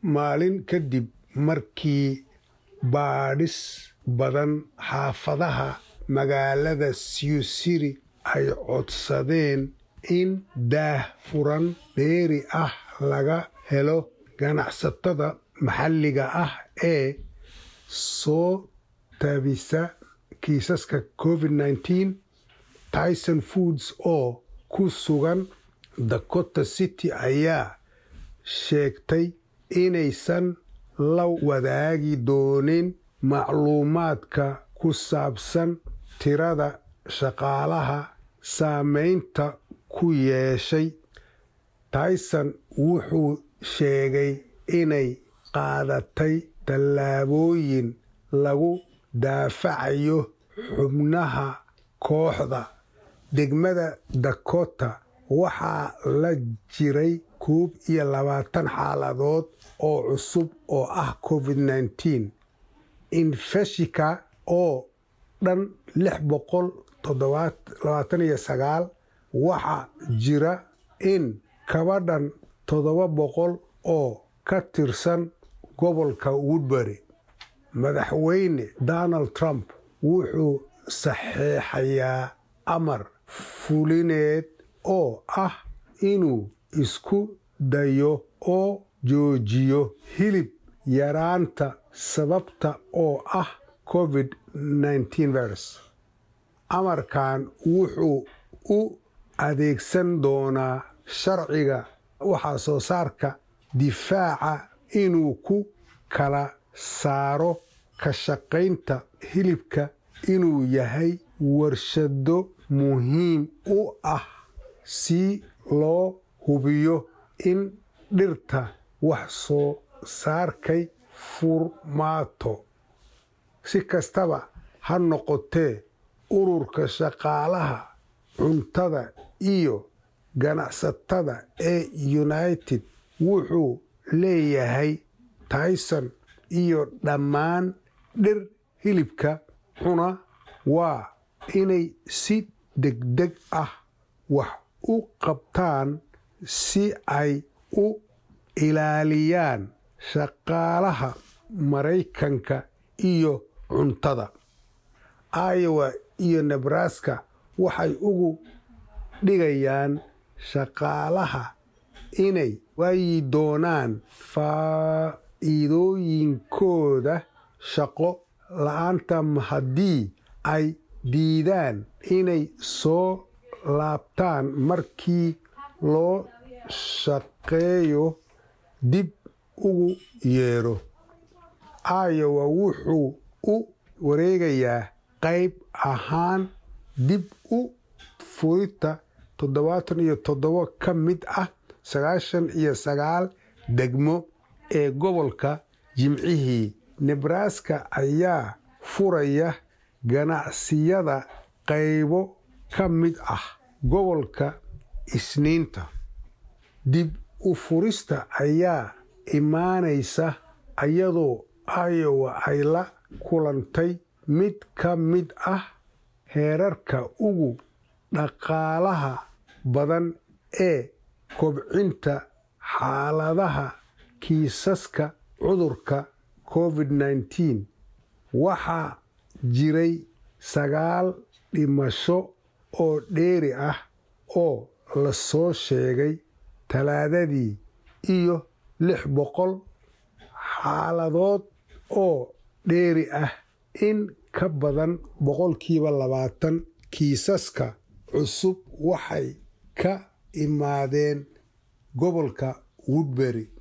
maalin kadib markii baadhis badan xaafadaha magaalada siusiri ay codsadeen in daah furan dheeri ah laga helo ganacsatada maxalliga ah ee soo taabisa kiisaska covid nteen tyson foods oo ku sugan dakota city ayaa sheegtay inaysan la wadaagi doonin macluumaadka ku saabsan tirada shaqaalaha saameynta ku yeeshay tyson wuxuu sheegay inay qaadatay tallaabooyin lagu daafacayo xubnaha kooxda degmada dakota waxaa la jiray koob iyo labaatan xaaladood oo cusub oo ah covid nteen infeshika oo dhan lix boqol labaatan iyo sagaal waxaa jira in kabadhan toddoba boqol oo ka tirsan gobolka woodbury madaxweyne donald trump wuxuu saxeexayaa amar fulineed oo ah inuu isku dayo oo joojiyo hilib yaraanta sababta oo ah covid virus amarkan wuxuu u adeegsan doonaa sharciga waxaa soo saarka difaaca inuu ku kala saaro ka shaqaynta hilibka inuu yahay warshado muhiim u ah si loo hubiyo in dhirta wax soo saarkay furmaato si kastaba ha noqotee ururka shaqaalaha cuntada iyo ganacsatada ee united wuxuu leeyahay tyson iyo dhammaan dhir hilibka cuna waa inay si degdeg ah wax u qabtaan si ay u ilaaliyaan shaqaalaha maraykanka iyo cuntada iowa iyo nebraska waxay ugu dhigayaan shaqaalaha inay waayi doonaan faa'iidooyinkooda shaqo la-aanta haddii ay diidaan inay soo laabtaan markii loo shaqeeyo dib ugu yeero iowa wuxuu u wareegayaa qayb ahaan dib u furita toddobaatan iyo toddobo ka mid ah sagaashan iyo sagaal degmo ee gobolka jimcihii nebraska ayaa furaya ganacsiyada qaybo ka mid ah gobolka isniinta dib u furista ayaa imaanaysa iyadoo iowa ay la kulantay mid ka mid ah heerarka ugu dhaqaalaha badan ee kobcinta xaaladaha kiisaska cudurka covid nteen waxaa jiray sagaal dhimasho oo dheeri ah oo la soo sheegay talaadadii iyo lix boqol xaaladood oo dheeri ah in ka badan boqolkiiba labaatan kiisaska cusub waxay ka imaadeen gobolka woodbury